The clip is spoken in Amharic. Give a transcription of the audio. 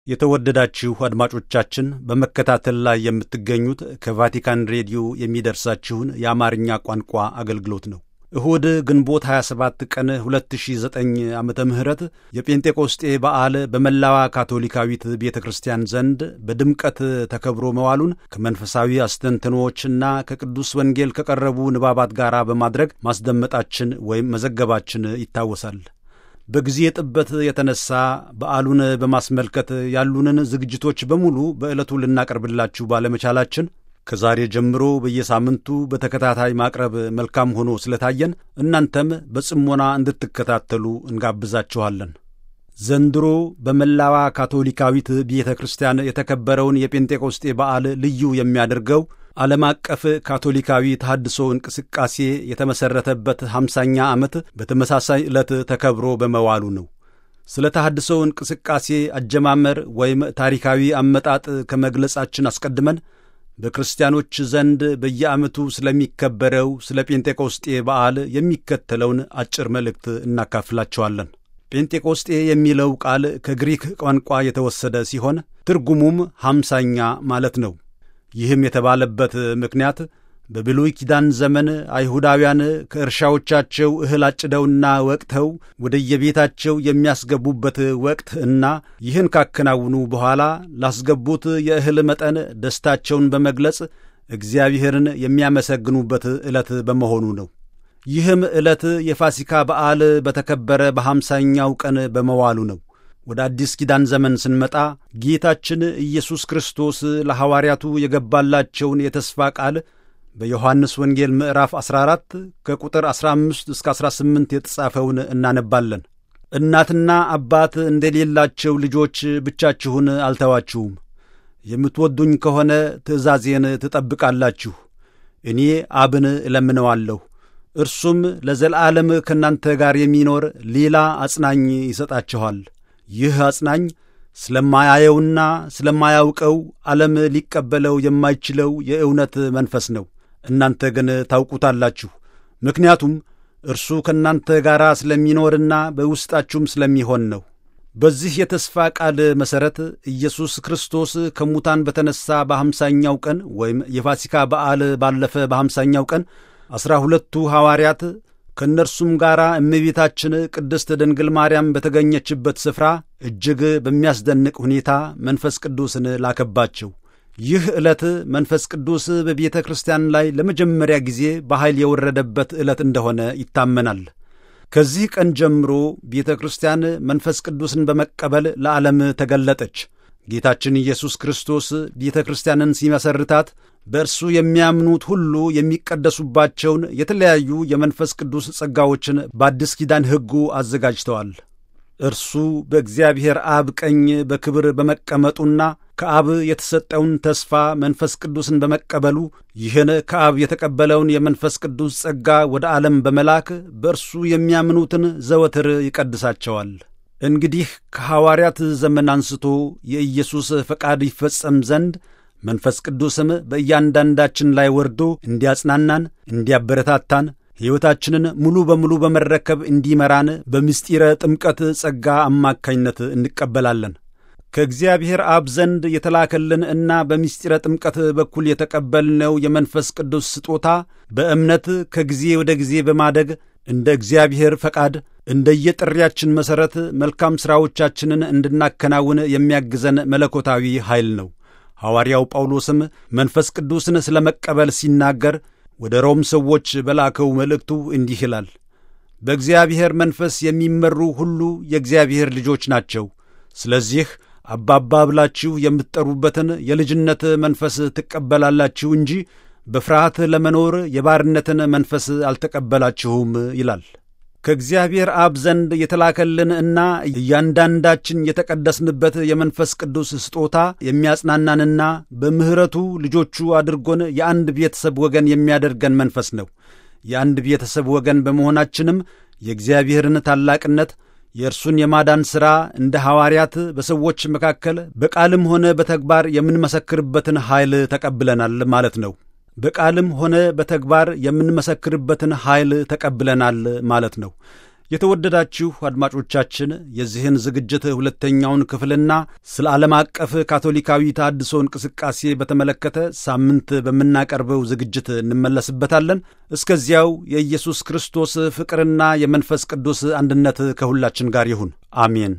የተወደዳችሁ አድማጮቻችን በመከታተል ላይ የምትገኙት ከቫቲካን ሬዲዮ የሚደርሳችሁን የአማርኛ ቋንቋ አገልግሎት ነው። እሁድ ግንቦት 27 ቀን 2009 ዓ ም የጴንጤቆስጤ በዓል በመላዋ ካቶሊካዊት ቤተ ክርስቲያን ዘንድ በድምቀት ተከብሮ መዋሉን ከመንፈሳዊ አስተንትኖዎችና ከቅዱስ ወንጌል ከቀረቡ ንባባት ጋር በማድረግ ማስደመጣችን ወይም መዘገባችን ይታወሳል። በጊዜ ጥበት የተነሳ በዓሉን በማስመልከት ያሉንን ዝግጅቶች በሙሉ በዕለቱ ልናቀርብላችሁ ባለመቻላችን ከዛሬ ጀምሮ በየሳምንቱ በተከታታይ ማቅረብ መልካም ሆኖ ስለታየን እናንተም በጽሞና እንድትከታተሉ እንጋብዛችኋለን። ዘንድሮ በመላዋ ካቶሊካዊት ቤተ ክርስቲያን የተከበረውን የጴንጤቆስጤ በዓል ልዩ የሚያደርገው ዓለም አቀፍ ካቶሊካዊ ተሐድሶ እንቅስቃሴ የተመሠረተበት ሃምሳኛ ዓመት በተመሳሳይ ዕለት ተከብሮ በመዋሉ ነው። ስለ ተሐድሶ እንቅስቃሴ አጀማመር ወይም ታሪካዊ አመጣጥ ከመግለጻችን አስቀድመን በክርስቲያኖች ዘንድ በየዓመቱ ስለሚከበረው ስለ ጴንጤቆስጤ በዓል የሚከተለውን አጭር መልእክት እናካፍላቸዋለን። ጴንጤቆስጤ የሚለው ቃል ከግሪክ ቋንቋ የተወሰደ ሲሆን ትርጉሙም ሃምሳኛ ማለት ነው። ይህም የተባለበት ምክንያት በብሉይ ኪዳን ዘመን አይሁዳውያን ከእርሻዎቻቸው እህል አጭደውና ወቅተው ወደየቤታቸው የሚያስገቡበት ወቅት እና ይህን ካከናውኑ በኋላ ላስገቡት የእህል መጠን ደስታቸውን በመግለጽ እግዚአብሔርን የሚያመሰግኑበት ዕለት በመሆኑ ነው። ይህም ዕለት የፋሲካ በዓል በተከበረ በሃምሳኛው ቀን በመዋሉ ነው። ወደ አዲስ ኪዳን ዘመን ስንመጣ ጌታችን ኢየሱስ ክርስቶስ ለሐዋርያቱ የገባላቸውን የተስፋ ቃል በዮሐንስ ወንጌል ምዕራፍ 14 ከቁጥር 15 እስከ 18 የተጻፈውን እናነባለን። እናትና አባት እንደሌላቸው ልጆች ብቻችሁን አልተዋችሁም። የምትወዱኝ ከሆነ ትእዛዜን ትጠብቃላችሁ። እኔ አብን እለምነዋለሁ፣ እርሱም ለዘላለም ከእናንተ ጋር የሚኖር ሌላ አጽናኝ ይሰጣችኋል። ይህ አጽናኝ ስለማያየውና ስለማያውቀው ዓለም ሊቀበለው የማይችለው የእውነት መንፈስ ነው። እናንተ ግን ታውቁታላችሁ፣ ምክንያቱም እርሱ ከእናንተ ጋር ስለሚኖርና በውስጣችሁም ስለሚሆን ነው። በዚህ የተስፋ ቃል መሠረት ኢየሱስ ክርስቶስ ከሙታን በተነሣ በሐምሳኛው ቀን ወይም የፋሲካ በዓል ባለፈ በሐምሳኛው ቀን ዐሥራ ሁለቱ ሐዋርያት ከእነርሱም ጋር እመቤታችን ቅድስት ድንግል ማርያም በተገኘችበት ስፍራ እጅግ በሚያስደንቅ ሁኔታ መንፈስ ቅዱስን ላከባቸው። ይህ ዕለት መንፈስ ቅዱስ በቤተ ክርስቲያን ላይ ለመጀመሪያ ጊዜ በኃይል የወረደበት ዕለት እንደሆነ ይታመናል። ከዚህ ቀን ጀምሮ ቤተ ክርስቲያን መንፈስ ቅዱስን በመቀበል ለዓለም ተገለጠች። ጌታችን ኢየሱስ ክርስቶስ ቤተ ክርስቲያንን ሲመሰርታት በእርሱ የሚያምኑት ሁሉ የሚቀደሱባቸውን የተለያዩ የመንፈስ ቅዱስ ጸጋዎችን በአዲስ ኪዳን ሕጉ አዘጋጅተዋል። እርሱ በእግዚአብሔር አብ ቀኝ በክብር በመቀመጡና ከአብ የተሰጠውን ተስፋ መንፈስ ቅዱስን በመቀበሉ ይህን ከአብ የተቀበለውን የመንፈስ ቅዱስ ጸጋ ወደ ዓለም በመላክ በእርሱ የሚያምኑትን ዘወትር ይቀድሳቸዋል። እንግዲህ ከሐዋርያት ዘመን አንስቶ የኢየሱስ ፈቃድ ይፈጸም ዘንድ መንፈስ ቅዱስም በእያንዳንዳችን ላይ ወርዶ እንዲያጽናናን፣ እንዲያበረታታን ሕይወታችንን ሙሉ በሙሉ በመረከብ እንዲመራን በምስጢረ ጥምቀት ጸጋ አማካኝነት እንቀበላለን። ከእግዚአብሔር አብ ዘንድ የተላከልን እና በምስጢረ ጥምቀት በኩል የተቀበልነው የመንፈስ ቅዱስ ስጦታ በእምነት ከጊዜ ወደ ጊዜ በማደግ እንደ እግዚአብሔር ፈቃድ እንደየጥሪያችን መሠረት መልካም ሥራዎቻችንን እንድናከናውን የሚያግዘን መለኮታዊ ኃይል ነው። ሐዋርያው ጳውሎስም መንፈስ ቅዱስን ስለ መቀበል ሲናገር ወደ ሮም ሰዎች በላከው መልእክቱ እንዲህ ይላል፣ በእግዚአብሔር መንፈስ የሚመሩ ሁሉ የእግዚአብሔር ልጆች ናቸው። ስለዚህ አባባ ብላችሁ የምትጠሩበትን የልጅነት መንፈስ ትቀበላላችሁ እንጂ በፍርሃት ለመኖር የባርነትን መንፈስ አልተቀበላችሁም ይላል። ከእግዚአብሔር አብ ዘንድ የተላከልን እና እያንዳንዳችን የተቀደስንበት የመንፈስ ቅዱስ ስጦታ የሚያጽናናንና በምሕረቱ ልጆቹ አድርጎን የአንድ ቤተሰብ ወገን የሚያደርገን መንፈስ ነው። የአንድ ቤተሰብ ወገን በመሆናችንም የእግዚአብሔርን ታላቅነት የእርሱን የማዳን ሥራ እንደ ሐዋርያት በሰዎች መካከል በቃልም ሆነ በተግባር የምንመሰክርበትን ኃይል ተቀብለናል ማለት ነው። በቃልም ሆነ በተግባር የምንመሰክርበትን ኃይል ተቀብለናል ማለት ነው። የተወደዳችሁ አድማጮቻችን የዚህን ዝግጅት ሁለተኛውን ክፍልና ስለ ዓለም አቀፍ ካቶሊካዊ ተሃድሶ እንቅስቃሴ በተመለከተ ሳምንት በምናቀርበው ዝግጅት እንመለስበታለን። እስከዚያው የኢየሱስ ክርስቶስ ፍቅርና የመንፈስ ቅዱስ አንድነት ከሁላችን ጋር ይሁን። አሜን።